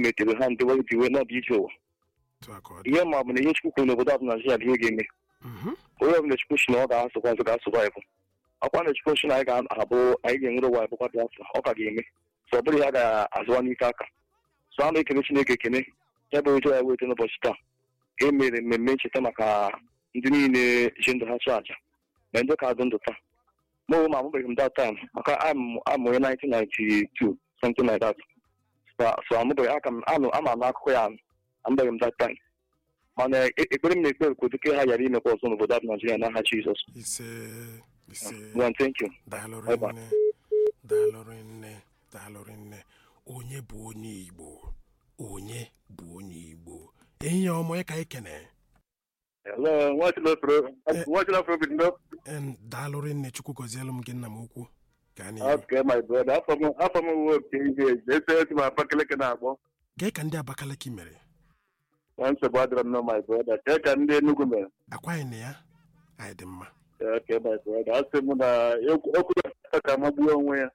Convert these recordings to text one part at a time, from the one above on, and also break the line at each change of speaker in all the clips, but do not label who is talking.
metere ha ndị wee diwe n'ọbụ ije ụwa
otu a ka ọ dị
ihe ma bụ na ihe chukwu kwuru n'obodo abụ naijiria bụ ihe ga-eme
Mhm.
onye ọbụla chukwu si na ọ ga-asụkwa nzọ ga-asụvaịvụ ọkwa na chukwu si na anyị ga-abụ anyị ga-enwere ụwa bụkwa biafra ọ ka ga-eme so ọ bụrụ ya ga-azụwa n'ike aka so a na-ekele chineke ekene ya bụ ụjọ ya weta n'ụbọchị taa ka e mere mmemme ncheta maka ndị niile ji ndụ ha chụ àjà na ndị ka dị ndụ taa mụ onwe m amụbeghị m that time maka amụ onye 1992 something like that so so amụbeghị aka m anụ ama m n'akụkọ ya amụbeghị m that time mana e- ekpere m na-ekpe ka oduke ha ghara imekwa ọzọ n'obodo abụ naijiria n'aha jizọs
ise ise
Well, thank you
daalụ
Bye bye.
rinne daalụ rinne daalụ rinne onye bụ onye igbo onye bụ onye igbo ehihie ọmụ ya ka anyị kene
Hello, Nwachilafro Bindo.
Em, daalụ rinne chukwu gọzielu m gị nna m ukwu ka anyị
Okay, my brother. Afọ m afọ m uwe oke ihe ese esi m Abakaliki na-akpọ.
gee ka ndị abakaliki mere
Nwa nsogbu adịrọ m na my brother. Kee ka ndị Enugu mere.
akwaghị na ya anyị dị mma
Okay, my brother. Asị m na okwu okwu ya ka magbuo onwe ya.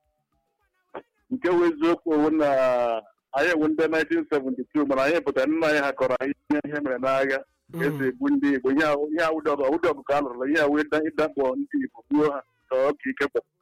Nke wụ eziokwu owu na anyị ewu ndị 1972 mana anyị pụtara nna anyị ha kọrọ anyị ihe ihe mere n'agha ka esi egbu ndị Igbo ihe ahụ ihe awụ dọgụ awụ dọgụ ka a lụrụ ihe awụ ịda- ịdakpọ ndị Igbo gbuo ha ka ọ ka ike kpọ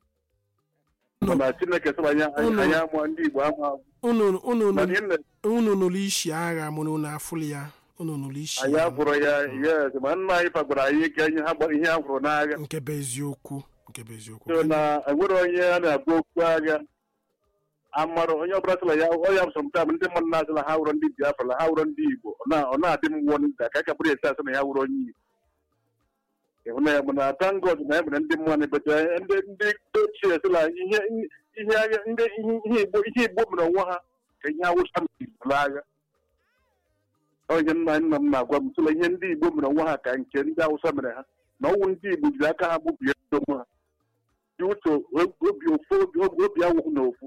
Unu-
mana Chineke sịrị anyị
Unu-
anyị amụọ ndị Igbo ama
unu unu
mana ihe mere
unu nụrụ isi agha mụrụ unu afụlụ ya unu nụrụ isi
anyị
ya
agwụrụ ya yes ma nna anyị fagbara anyị ike ihe ha gba- ihe a gwụrụ n'agha
nke bụ eziokwu nke bụ eziokwu
so na enwere onye a na-agba okwu agha amara onye ọbụla sịla ya ọ ya sọmtam ndị mmadụ na-asị na ha wụrụ ndị biafra na ha wụrụ ndị igbo ọ na- ọ na-adị m nwọ nta ka ka bụrụ esi asị na ya wụrụ onye igbo ịhụnanya bụ na tangod na ya mere ndị mmadụ na-ebete ndị ndị ochie sịla ihe ihe agha ndị ihe ihe igbo ihe igbo mere onwe ha ka ihe awụsa mere n'agha onye nna nna m na-agwa m sịla ihe ndị igbo mere onwe ha ka nke ndị awụsa mere ha na ọnwụ ndị igbo jiri aka ha gbubie onwe ha dị ụtọ obi ofu obi obi obi awụ na ofu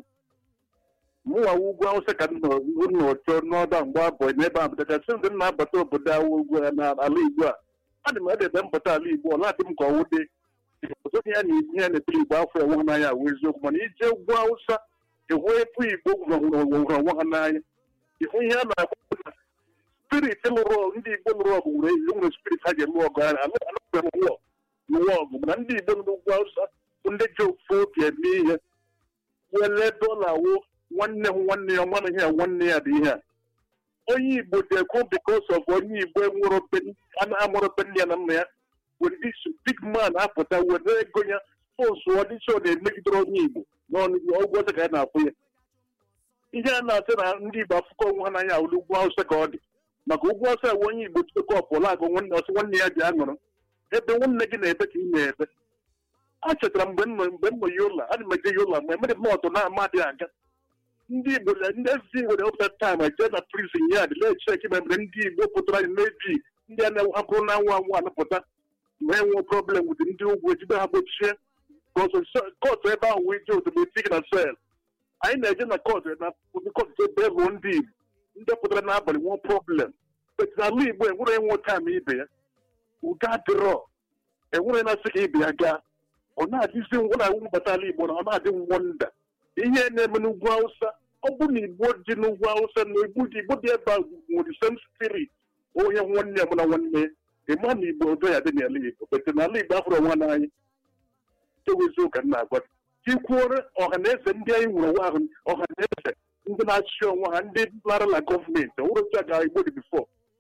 mụnwa ugwu awụsa ka m nọ n'ụtọ n'ọba mgbe abụọ n'ebe a bụtacha sị ndị na-abata obodo awụ ugwu a n'ala igbo a adị m edebe mbata ala igbo ọ na-adị m ka ọwụ dị ọzọ ihe na ihe ya na-ekpere igbo afọ enwe ha n'anya awụ eziokwu mana ije ugwu awụsa ịhụ epu igbo hụrụ onwe ha n'anya ịhụ ihe a na-akpọ na spirit lụrụ ọgụ ndị igbo lụrụ ọgụ nwere nwere spirit ha ji lụ ọgụ ha anụghị m lụọ lụọ ọgụ mana ndị igbo nọ n'ugwu awụsa bụ ndị ji ofu obi eme ihe wele dọla wo nwanne m nwanne ya nwanne ya nwanne ya dị ihe a onye igbo dị ekwu bikos of onye igbo nwụrụ amụrụ be nne ya na nna ya were dis big man apụta were ego ya fọsụ ọdịsị ọ na-emegidere onye igbo n'ọnụ ọgwụ ọcha ka ya na-afụ ya ihe a na-asị na ndị igbo afụkọ onwe ha n'anya awụrụ ugwu awụsa ka ọ dị maka ugwu awụsa ewe onye igbo chikọpụ ọla akụ nwanne ọsị nwanne ya ji aṅụrụ ebe nwanne gị na-ebe ka ị na-ebe a chetara mgbe m nọ mgbe m nọ yola ana m eje yola mgbe mere m ọtụ na-amadị aga ndị igbo ndị ezi nwere ọpụta taim eje na prizin ya dị na-echeki memere ndị igbo pụtara anyị mebi ndị a na-ahapụrụ na anwụ anwụ anụpụta ma enwe problem wụdị ndị ugwu ejide ha gbochie kọtụ ebe ahụ wee je otometik na sel anyị na-eje na kọtụ na kọtụ ebe ruo ndị igbo ndị pụtara n'abalị nwee problem bet n'ala igbo enwere enwe taim ibe ya ụga dịrọ enwere na-asị ka ibe ya gaa ọ na-adịzi ngwa na mbata ala igbo na ọ na-adị ngwọ nda ihe na-eme n'ugwu awụsa ọ bụ na igbo dị n'ugwu awụsa na igbo dị igbo dị ebe a nwere same spirit onye nwanne ya mụ na nwanne ya ịma na igbo ọzọ ya dị n'ala igbo bete n'ala igbo afụrụ onwe n'anya ewezi ụka nna agwa ikwuore ọha na eze ndị anyị nwere onwe ahụ ọha na eze ndị na-achị onwe ha ndị lara na gọọmenti ọwụrụcha ka igbo dị bifọ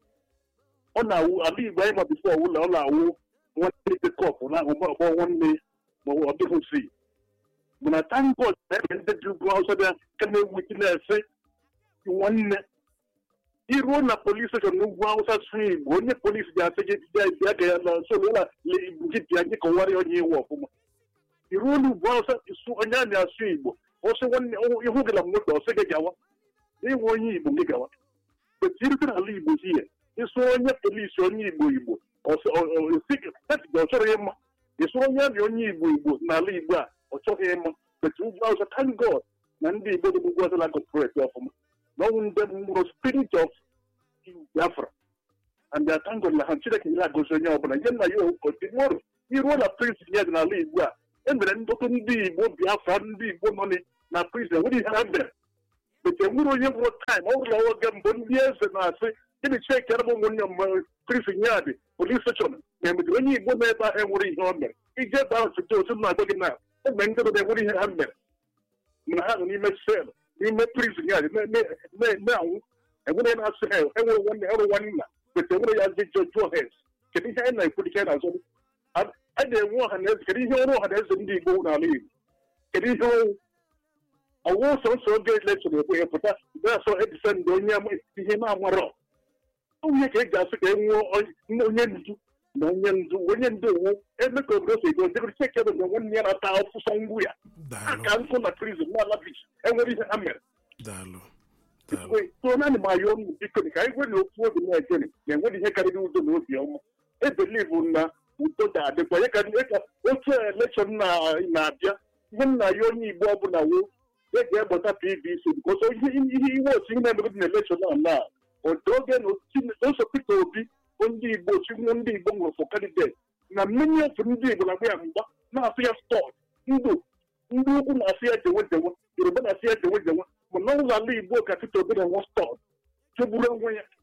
ọ na-awụ ala igbo anyị ma bifọ ọwụla ọ na-awụ nwanne kọp na ọgbọ nwanne ma ọ dịghị si mana tangod na-eme ndị dị ugwu awụsa bịa ka na-ewu ike na-ese nwanne iruo na polis steshọn n'ugwu awụsa sụ igbo onye polis ga-asị gị bịa ga ya na nso ụlọ gị bịa gị kọwara onye iwu ọfụma iruo n'ugwu awụsa isu onye a na-asụ igbo ọsị nwanne ihu gị na moto ọsị gị gawa ịnwe onye igbo gị gawa betirite n'ala igbo hie ịsụ onye polisi onye igbo igbo ọ chọrọ ịma ịsụ onye amị onye igbo igbo n'ala igbo a ọ chọghị ịma but ugwu awụsa thank god na ndị igbo dị ugwu awụsa na-agọpụreti ọfụma na ọnwụ ndị mụrụ spirit of biafra and their thank god na ha chineke nyere agozi onye ọbụla ihe nna ya okotimoro iruo na prison ya dị n'ala igbo a e mere ndọtụ ndị igbo biafra ndị igbo nọ na prison nwere ihe ha mere bete nwere onye nwere taịm ọ bụla oge mbụ ndị eze na-asị gịnị chekere m ụmụnne m prison yard polis steshọn na-emedere onye igbo nọ ebe ahụ enwere ihe o mere ije ebe ahụ site otu na-agwa gị na ụmụ ndị obodo enwere ihe ha mere mana ha nọ n'ime sel n'ime prison yard na-anwụ enwere na-asị ha enwere nwanne ọrụ nwanne nna bete enwere ya ji jụọ hes kedu ihe anyị na-ekwu dịka na-azọ a na-enwe ọha na eze kedu ihe ọrụ ọha na eze ndị igbo n'ala igbo kedu ihe ọwụ sọsọ oge elekshọn ekwe ya pụta na-asọ edisend onye ihe na-amarọ onye ka e ji asị ka e nwụọ onye ndu na onye ndu onye ndu owu eme ka obodo si ego dịrị chekere na nwanne ya na-ata ọfụsọ ngwu ya aka nkụ na prizin na ala bich enwere ihe ha mere
daalụ
tụọ naanị ma ya ọnụ biko ka anyị nwere okwu obi na-ejere na enwere ihe karịrị udo na obi ọma ebelivu na udo ga-adịkwa ya ka otu elekshọn na-abịa ihe nna ya onye igbo ọbụla woo e ga-egbata pvc bikoso ihe iwe otu na-emere na elekshọn a na otu oge na oso peter obi bụ ndị igbo chinwu ndị igbo nwere fọ kandidet na mmiri otu ndị igbo na-agba ya mgba na-asụ ya stọd ndụ ndị ukwu na-asụ ya jewe jewe yoruba na-asụ ya jewe jewe mana ụlọ ala igbo ka peter obi na-enwe stọd chegburu onwe ya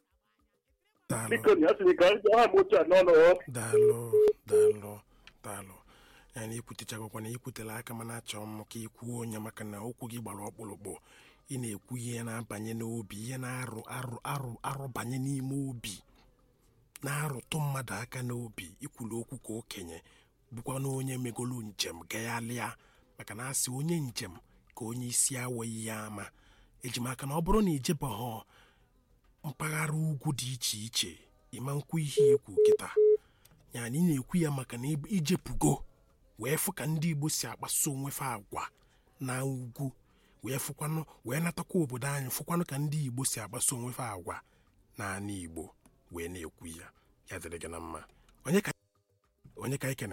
biko na ya sịrị ka ha ma otu a n'ọnụ
daalụ daalụ daalụ ya na ikwutechagokwa na ikwutela aka mana achọrọ m ka ikwuo onye maka na okwu gị gbara ọkpụrụkpụ ị na-ekwu ihe na-abanye n'obi ihe na-arụ arụ arụ arụ banye n'ime obi na-arụtụ mmadụ aka n'obi ikwulu okwu ka okenye bụkwa na onye megolu njem gaghalịa maka na asị onye njem ka onye isi awọghị ya ama ejimaka na ọ bụrụ na ijebeghọ mpaghara ugwu dị iche iche ịma nkwu ihe ikwu kịta ya na ị na-ekwu ya maka na ijepugo wee fụ ka ndị igbo si akpaso onwe fa agwa na ugwu wee fụkwanụ wee natakwa obodo anyị fụkwanụ ka ndị igbo si akpaso onwe fa agwa naanị igbo wee na-ekwu ya ya dịrị gị na mma onye ka ikene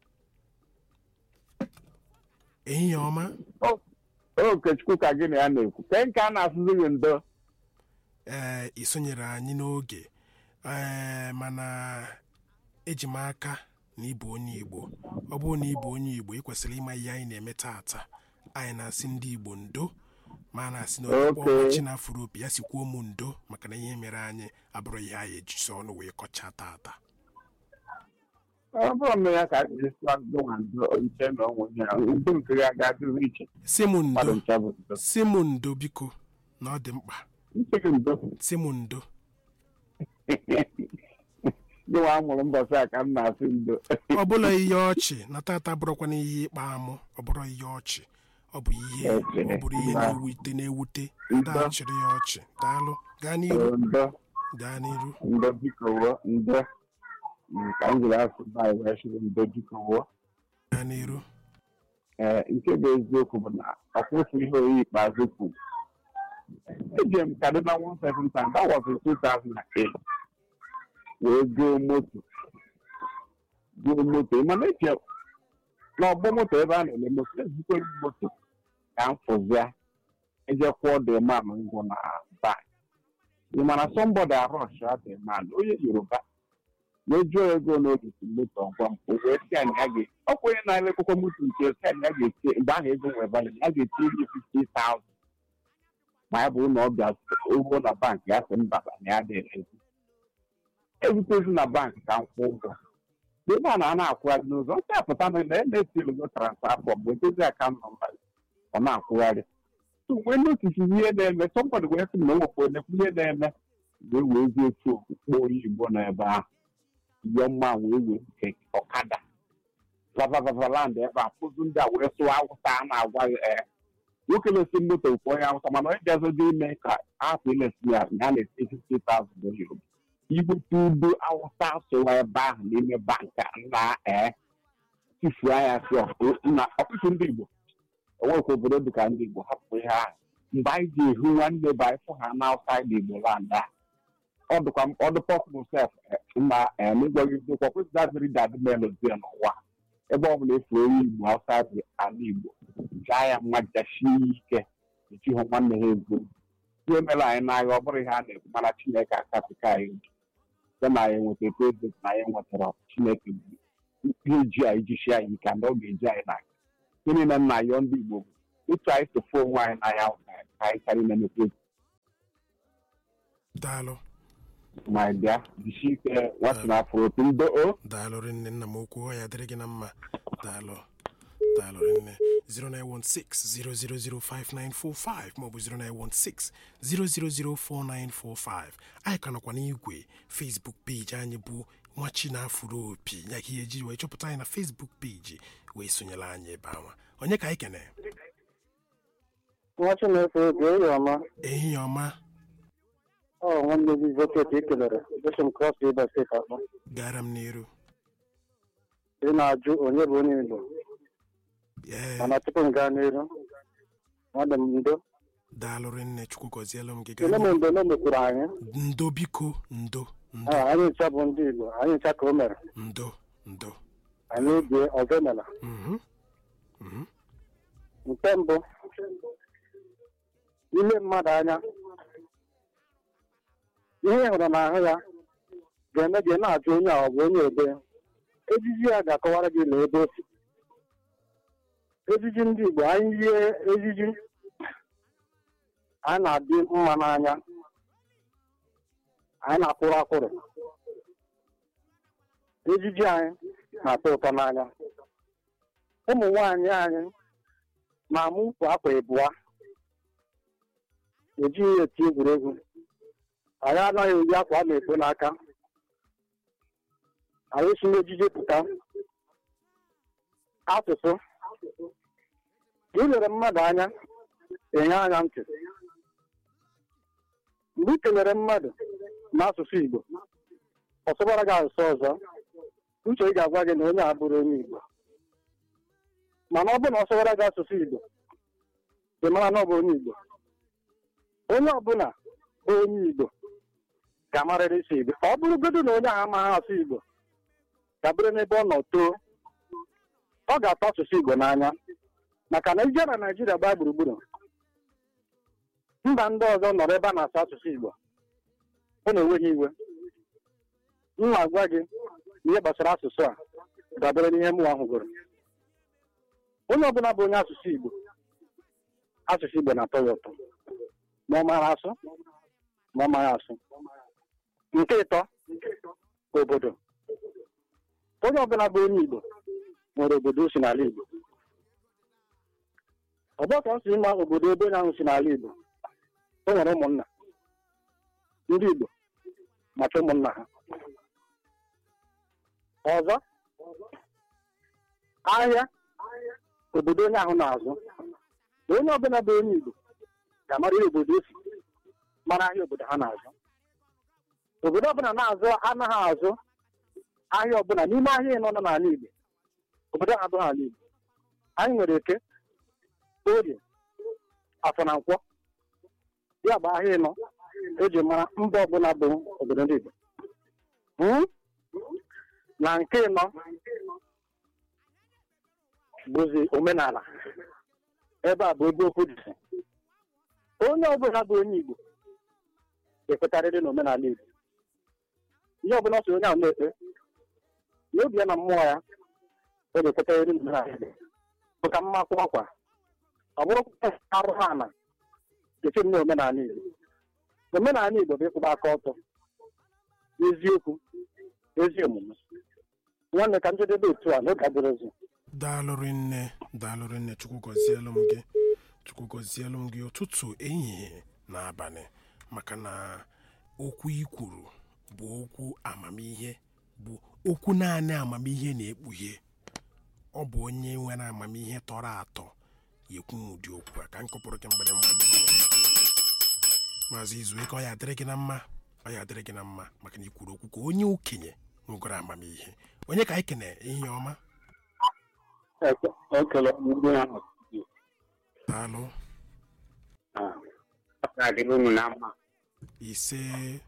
ehihie ọma
okechukwu ka gị na ya na-ekwu ke nke a na-asụzi gị ndo
ee ị sonyere anyị n'oge ee mana eji m aka na ịbụ onye igbo ọ bụrụ na ịbụ onye igbo ị kwesịrị ịma ihe anyị na-eme taata anyị na-asị ndị igbo ndo ma a na-asị na onye kpọọ chi na afụrụ opi ya sikwuo m ndo maka na ihe mere anyị abụrụ ihe anyị ejisi ọnụ wee kọchaa taata
ọ bụrụ na ya ka nche na onwe ya udo nke ya ga-adịrị iche
si m ndo si m ndo biko na ọ dị mkpa si m ndo
gịnwa amụrụ mbọsị a ka m na-asị ndo
ọ bụla ihe ọchị na tata bụrụkwana ihe ịkpa amụ ọ bụrụ ihe ọchị ọ bụ ihe ọ bụrụ ihe na-ewute na-ewute ndị a chịrị ya ọchị daalụ gaa n'iru gaa n'iru
ndo biko wuo ndo ka m jiri asụ baị wee chịrị ndo biko wuo
gaa n'iru
ee nke bụ eziokwu bụ na ọkwụsị ihe oyi ikpeazụ kwuru eji m kaduna one seven time that was in 2008 wee goo moto goo moto mana eche n'ọgbọ moto ebe a na-ele moto ezikwe moto ka m fụzia ejekwuo the man ngwụ na bank ị mana somebody arush the man onye yoruba wee jụọ ego n'oge si moto ọgwa m o wee si anyị a ga ọkwa onye na-elekọkwa moto nke si anyị a ga-eti mgbe ahụ ego nwere valid a ga-eti ihe 50,000 ma ya bụrụ na ọ bịa ụgwọ na bankị ya sị mba na ya dịrị ezi ezutezi na bankị ka m kwụ ụgwọ ebe a na a na-akwụgharị n'ụzọ ọ apụta na na-etilugo transfa fọm wee dozie akaụntụ nọmba ọ na-akwụgharị wee notisi ihe na-eme sọmbọdụ wee sị na owekwu onekwu ihe na-eme wee wee zie otu okpukpe onye igbo n'ebe ahụ iyo mma wee wee nke ọkada vavavaland ebe a pụzụ ndị a wee sụwa awụsa a na-agwa ee nwoke na-esi moto nke onye awụsa mana onye gazodo ime ka ahapụ ilesi ya ya na-esi 50,000 yoruba igbute udo awụsa sowa ebe ahụ n'ime banka na ee tifuo anya si na ọtụtụ ndị igbo onwekwa obodo dịka ndị igbo hapụ ihe ahụ mgbe anyị ji ehu nwanne bụ anyị fụ ha na outside igbo land a ọdụpọpụ sef ma n'ịgwaghị eziokwu kwesịrị dad melodi n'ụwa ebe ọ bụla efu onye igbo outside ala igbo jaa ya mma jachie ike echi hụ nwanne ha ego ihe mere anyị n'agha ọ bụrụ ihe a na-ekwu mana chineke akapịka anyị obi site na anyị nweta prezident na anyị nwetara chineke ihe ji anyị jichi anyị ka ndị ọ ga-eji anyị n'aka ihe niile nna yọọ ndị igbo ịtụ anyị tụfu onwe anyị n'anya ahụ ka ka anyị karị na-emepe
daalụ
ma bịa jisi ike nwatụ na afọ otu ndo o
daalụ rinne nna m okwu ọ ya dịrị gị na mma daalụ daalụ rinne 0916-0005945 maọbụ 0916-0004945 anyị ka nọkwa n'igwe facebook peji anyị bụ nwachi na afụrụ opi ya ka ihe eji wee chọpụta anyị na facebook peji wee sonyere anyị ebe anwa onye ka anyị kene
nwa chineke oge oyi ọma
ehihie ọma
ọ nwanne gị voket ị kelere bishop cross river steeti akpọ
gara m n'iru
ị na-ajụ onye bụ onye igbo
ee
mana tupu m gaa n'iru nwanne m ndo
daalụ rinne chukwu gọzielu m gị
ele m
gaa
ndo na mekwuru anyị
ndo biko ndo ndo
Ah, anyị ncha bụ ndị igbo anyị ncha ka o mere
ndo ndo
anyị bie ọzọ emela
mhm mhm
nke mbụ ile mmadụ anya ihe ị hụrụ n'ahụ ya ga-eme gị na-ajụ onye a ọ bụ onye ebe ejiji ya ga-akọwara gị na ebe o si ejiji ndị Igbo anyị yie ejiji anyị na-adị mma n'anya anyị na-akwụrụ akwụrụ ejiji anyị na-atọ ụtọ n'anya ụmụ nwaanyị anyị na-amụ ukwu akwa ịbụa ejighị ya eti egwuregwu anyị anaghị eyi akwa a na-ekpo n'aka anyị si n'ejije pụta asụsụ ilere mmadụ anya enye anya ntị mgbe ị kelere mmadụ n'asụsụ Igbo ọ sụbara gị asụsụ ọzọ uche ị ga-agwa gị na onye a bụrụ onye Igbo mana ọ bụrụ na ọ sụbara gị asụsụ Igbo ị mara na ọ bụ onye Igbo onye ọbụla bụ onye Igbo ga-amarịrị isi Igbo ọ bụrụgodu na onye ahụ amaghị asụ Igbo dabere n'ebe ọ nọ too ọ ga-atọ asụsụ Igbo n'anya maka na ije na Naijiria gbaa gburugburu mba ndị ọzọ nọrọ ebe a na-asụ asụsụ Igbo ọ na-enweghị iwe m na-agwa gị ihe gbasara asụsụ a dabere n'ihe mụnwa hụgoro onye ọbụla bụ onye asụsụ Igbo asụsụ Igbo na-atọ ya ụtọ ma ọ mara asụ ma ọ maghị asụ nke ịtọ obodo onye ọbụla bụ onye Igbo nwere obodo o si n'ala Igbo ọgbọtọ si ịma obodo ebe onye ahụ si n'ala Igbo o nwere ụmụnna ndị Igbo maka ụmụnna ha ọzọ ahịa obodo onye ahụ na-azụ na onye ọbụla bụ onye Igbo ga-amara ihe obodo o si mara ahịa obodo ha na-azụ obodo ọbụla na-azụ anaghị azụ ahịa ọbụla n'ime ahịa ịnọ nọ n'ala Igbo obodo ahụ abụghị ala Igbo anyị nwere eke orie afọ na nkwọ ya bụ ahịa ịnọ eji mara mba ọbụla bụ obodo ndị Igbo Hmm? na nke ịnọ bụzi omenala ebe a bụ ebe okwu dị onye ọbụla bụ onye Igbo ga-ekwetarịrị na omenala Igbo ihe ọbụla ọ sị onye ahụ na-ekpe n'obi ya na mmụọ ya ọ ga-ekwetarịrị na omenala Igbo bụ ka mma kwụ akwa ọ bụrụ arụ ha na eche m na omenala Igbo omenala Igbo bụ ịkwụba aka ọtọ eziokwu ezi omume nwanne ka njedebe otu a n'oge adịrịzi
daalụrị nne daalụrị nne chukwu gọzielu m gị chukwu gọzielu m gị ụtụtụ ehihie na abalị maka na okwu i kwuru bụ okwu amamihe bụ okwu naanị amamihe na-ekpughe ọ bụ onye nwere amamihe tọrọ atọ ekwu ụdị okwu a ka m kụpụrụ gị mgbịrịmgba dị maazị izuike ọ ya adịrị gị na mma ọ ya adịrị gị na mma maka na i kwuru okwu ka onye okenye nwegoro amamihe onye ka anyị kene ihe ọma
ekele ndị ahụ
daalụ
adịghị unu na mma
ise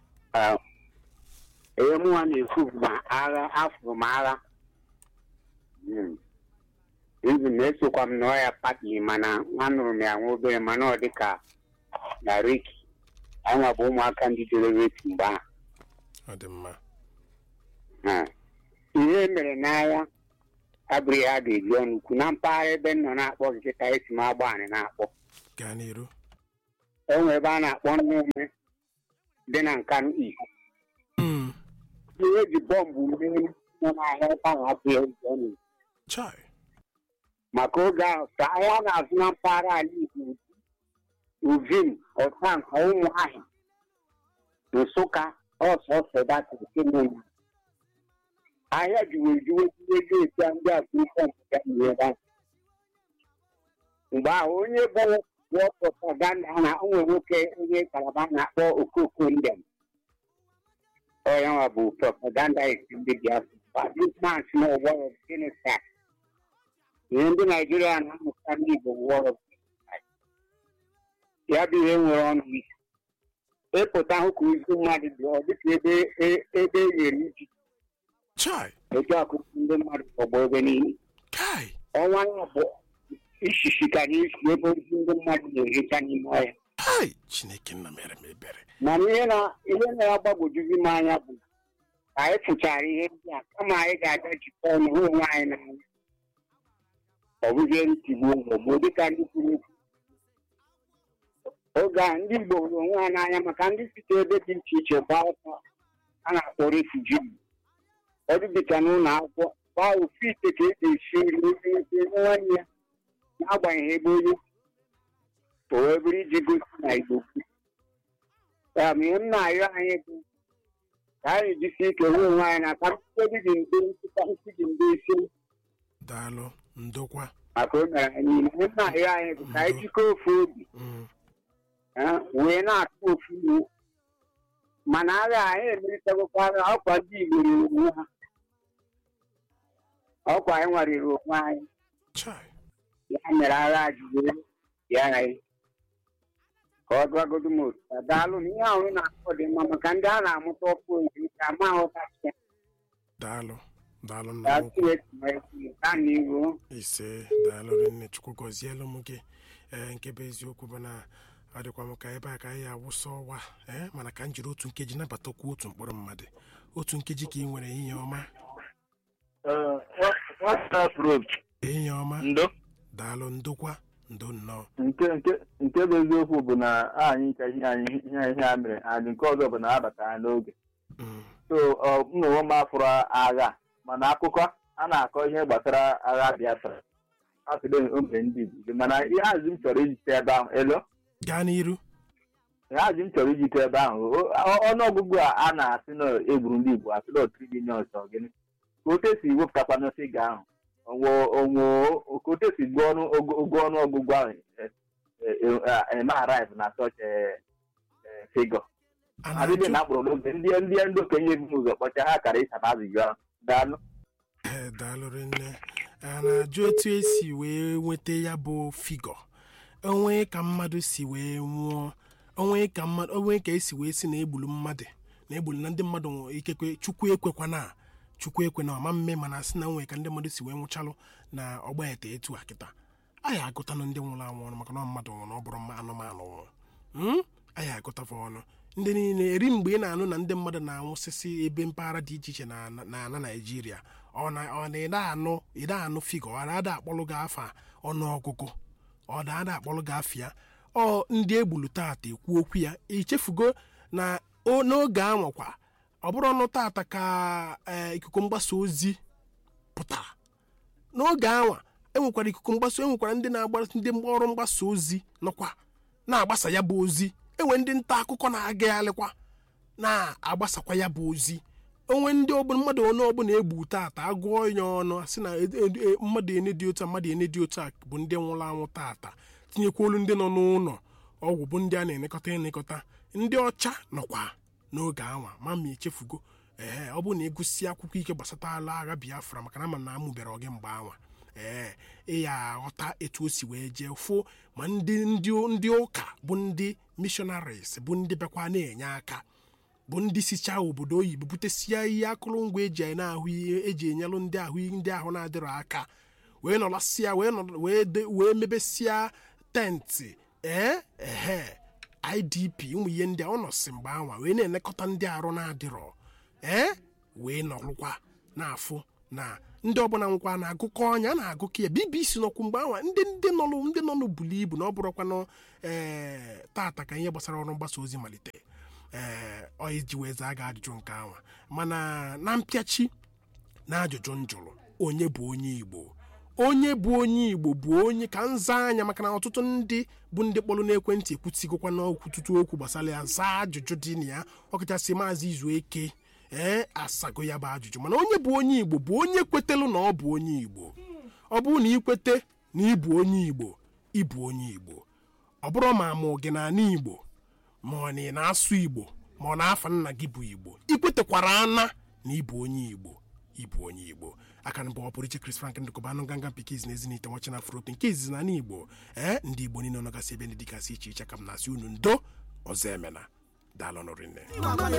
ihe mụnwa na-ekwu bụ ma agha afọ m agha izu na-esokwa m n'ọya pati mana anụrụ m ya nwa obere mana ọ dịka na reki anwa bụ ụmụaka ndị dere reki mgbe ahụ
ọ dị mma
Ha. ihe mere n'agha
abụrụ ihe a ga-eji ọnụ ukwu na mpaghara ebe m nọ na-akpọ nkịta esi m agba anị na-akpọ
gaa n'iru
enwe ebe a na-akpọ nne ume dị na nkanụ igbo
Mm,
ihe eji bọmbụ mee nọ n'ahịa ebe ahụ abụghị eji ọnụ ukwu
chai
maka oge ahụ ka ahịa a na-azụ na mpaghara ala igbo uvim ọtanka ụmụahịa nsụka ọsọsọ datịrị kemgbe ahịa juwe juwe juwe juwe tia ndị akụkọ mpụta n'ebe ahụ mgbe ahụ onye bụ bụ propaganda na onwe nwoke onye kalaba na-akpọ okoko ndem onye nwa bụ propaganda esi ndị biafra this man si n'ụgbọ genocide ihe ndị naijiria na-amụta ndị igbo wọrọ ya bụ ihe nwere ọnụ isi ịpụta hụ ka izu mmadụ dị ọ dịka ebe e- ebe e nyere iji
chai
etu akụkụ ndị mmadụ tọgbọ ebe niile
kai
ọnwa ya bụ ishishi ka na-esi ebe ozi ndị mmadụ na-erecha n'ime ọhịa
kai chineke nna mere m ebere
mana ihe na ihe na-agbagwojuzi m anya bụ ka anyị fụchara ihe ndị a kama anyị ga-abịa jikọ ọnụ hụ onwe anyị n'anya ọ bụzie ntigbuo maọbụ dịka ndị kwuru okwu oge a ndị Igbo hụrụ onwe ha n'anya maka ndị site ebe dị iche iche gbaa ọsọ a na-akpọ refuji ọ dị dịka n'ụlọ akwụkwọ gbaa ofu ite ka e ga-esi nri onye ebe nwanne ya n'agbanyeghị ebe onye o wee bụrụ iji gosi na Igbo kwu ya ma ihe m na-arịọ anyị bụ ka anyị jisi ike hụ onwe anyị na ka mkpebi dị mbe nkịta isi dị mbe isi
daalụ ndokwa
maka o mere anyị niile ihe m na-arịọ anyị bụ ka anyị jikọọ ofu obi
Mm,
eh, wee na-atụ ofu iwu mana agha anyị emerịtagokwara ọkwa ndị Igbo riri onwe ha ọkwa anyị nwariri onwe anyị
chai
ya mere agha ji wee bịa anyị ka ọ gwagodo m otu a daalụ na ihe ahụ ị na-akọ dị mma maka ndị a na-amụta ọkụ ozi ka ama aghọtachi ya
daalụ daalụ nna m ukwu
gaa n'ihu
ise daalụ rinne chukwu gọzielu m gị ee nke bụ eziokwu bụ na ọ dịkwa m ka ebe a ka anyị awụsa ọwa ee mana ka m jiri otu nkeji nabatakwu otu mkpụrụ mmadụ otu nkeji ka ị nwere ihe ọma
WhatsApp road
ihe ọma
ndo
daalụ ndokwa ndo nnọọ
nke nke nke bụ eziokwu bụ na anyị ka ihe anyị ihe ihe a mere anyị nke ọzọ bụ na a batara n'oge
Mm,
so ọ m na onwe m afụrụ agha mana akụkọ a na-akọ ihe gbasara agha Biafra afide omere ndị Igbo mana ihe azụ m chọrọ ijite ebe ahụ elo
gaa n'iru
ihe azụ m chọrọ ijite ebe ahụ o- ọ- ọnụọgụgụ a a na-asị na egburu ndị Igbo asị na otiri milion sọ gịnị ka otu esi wepụtakwana figa ahụ onwe onwe ka otu esi gụọ ọnụ ogo ogo ọnụọgụgụ ahụ e- e- e- eme arrive na such figure
a
adịghị
na-ajụ
na akpụrụ n'oge ndị ndị ndị okenye bụ ụzọ kpọcha ha kara ịsaba azụjụ ahụ daalụ
ee daalụ rinne a na-ajụ etu esi wee nweta ya bụ figọ onwe ka mmadụ si wee nwụọ onwe ka mmadụ onwe ka esi wee si na egbulu mmadụ na egbulu na ndị mmadụ nwụrụ ikekwe chukwu ekwekwana chukwu ekwe na ọma mme mana sị na onwe ka ndị mmadụ si wee nwụchalụ na ọgba ete etu a kịta anyị agụtanụ ndị nwụrụ anwụ ọnụ maka na ọ mmadụ nwụrụ na ọ bụrụ mma anụmanụ nwụrụ Mm? anyị agụtafa ọnụ ndị niile eri mgbe ị na-anụ na ndị mmadụ na-anwụsịsị ebe mpaghara dị iche iche na na ala naijiria ọ na ọ na ịda anụ ịda anụ figo ọ na-ada akpọlụ gị afa ọnụọgụgụ ọ na-ada akpọlụ gị afịa ọ ndị egbulu tata ekwu okwu ya ichefugo na o- n'oge anwakwa ọ bụrụ ọnụ tata ka ee, ikuku mgbasa ozi pụtara n'oge anwa enwekwara ikuku mgbasa enwekwara ndị na-agba ndị ọrụ mgbasa ozi nọkwa na-agbasa ya bụ ozi enwe ndị nta akụkọ na-agagharịkwa na-agbasakwa ya bụ ozi onwe ndị ọbụla mmadụ onye ọbụla egbu tata agụọ ya ọnụ sị na ed- ed- e- mmadụ ene dị otu a mmadụ ene dị otu a bụ ndị nwụrụ anwụ tata tinyekwa olu ndị nọ n'ụlọ ọgwụ bụ ndị a na-elekọta elekọta ndị ọcha nọkwa n'oge anwa ma ma echefugo ee ọ bụrụ na ịgụsi akwụkwọ ike gbasatala agha biafra maka na ama na amụbere gị mgbe anwa ee ị ya aghọta etu o si wee jee fụ ma ndị ndị ndị ụka bụ ndị missionaries bụ ndị bịakwa na-enye aka bụ ndị sichaa obodo oyibo butesia ihe akụrụngwa eji na-ahụ ihe eji enyelụ ndị ahụ ndị ahụ na-adịrọ aka wee nọlasịa wee nọ wee de- wee mebesịa tenti ee ehe idp ụmụ ihe ndị a ọ nọsị mgbe anwa wee na-elekọta ndị arụ na-adịrọ ee wee nọrụkwa na-afụ na ndị ọbụla nkwa na-agụkọ ọnya a na-agụkọ ya bbc nọkwu mgbe anwa ndị ndị nọnụ ndị nọnụ bulu ibu na ọ bụrụkwanụ ee tata ka ihe gbasara ọrụ mgbasa ozi malite ee ọ iji wee zaa ga ajụjụ nke anwa mana na mpịachi na ajụjụ m jụrụ onye bụ onye igbo onye bụ onye igbo bụ onye ka nza anya maka na ọtụtụ ndị bụ ndị kpọrọ n'ekwentị ekwutigokwa n'okwututu okwu gbasara ya zaa ajụjụ dị na ya ọkachasị maazị izu eke ee asago ya bụ ajụjụ mana onye bụ onye igbo bụ onye kwetelu na ọ bụ onye igbo ọ bụrụ na ikwete na ịbụ onye igbo ịbụ onye igbo ọ bụrụ ma mụ gị na ana igbo ma ọ na ị na-asụ igbo ma ọ na-afa nna gị bụ igbo ikwetekwara ana na ịbụ onye igbo ịbụ onye igbo aka na bụ ọ pụrụ iche Chris Frank ndụkọba anụ nganga mpikiz na ezinite nwachi na afropi nke izizi na igbo ee ndị igbo niile nọgasị ebe ndị dịgasị iche iche ka m na-asị unu ndo ọzọ emena daalụ nụrụ nne